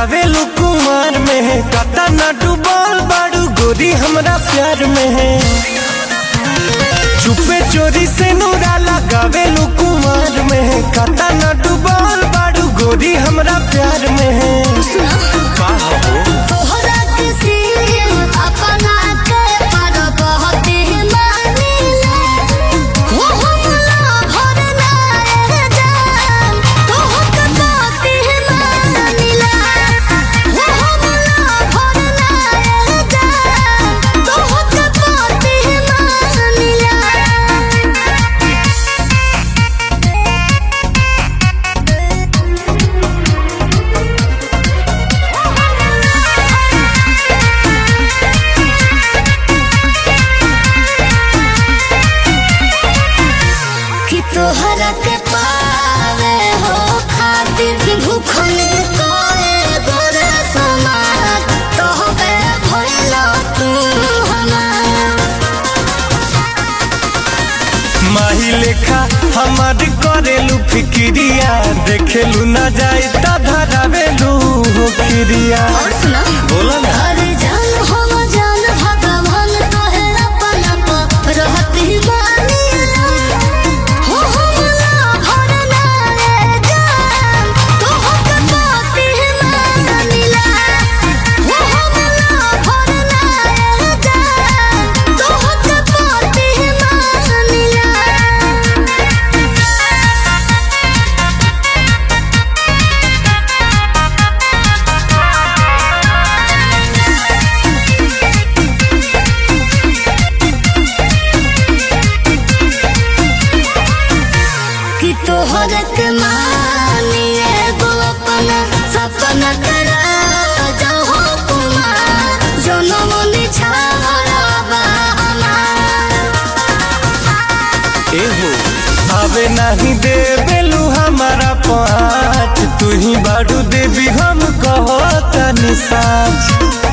गावेलू कुमार में है कता न डूबल बाड़ू गोरी हमरा प्यार में है चुपे चोरी से नूरा लगावेलू कुमार में है कता न डूबल बाड़ू गोरी हमरा प्यार में है का हो तोहरा किसी अपना के पर बहुत ही मानिले हो हमला भर ना रह जान तोहक बहुत ही मानिले हो हमला भर ना रह जान तोहक बहुत ही मानिले कि तोहरा के पावे हो खातिर भूखल कोए गोरे समाज तोहबे भइलो तू हमार माही लेखा हमार करेलू फिक्रिया देखेलू ना जाए त धरावेलू हो खिरिया और सुना बोला ना अरे जान हम जान भगवान तोहे अपना पर रहती मानिला हो हमला भर ना रे जान तोहक बाती मानिला हो हमला भर ना रे जान तोहक बाती मानिला कि तोहर के मानिए गो अपना सपना करा जाओ कुमार जनम निछावरा बा हमार एहो आवे नहीं दे बेलू हमारा पाँच तू ही बाड़ू देवी हम कहो तनी साच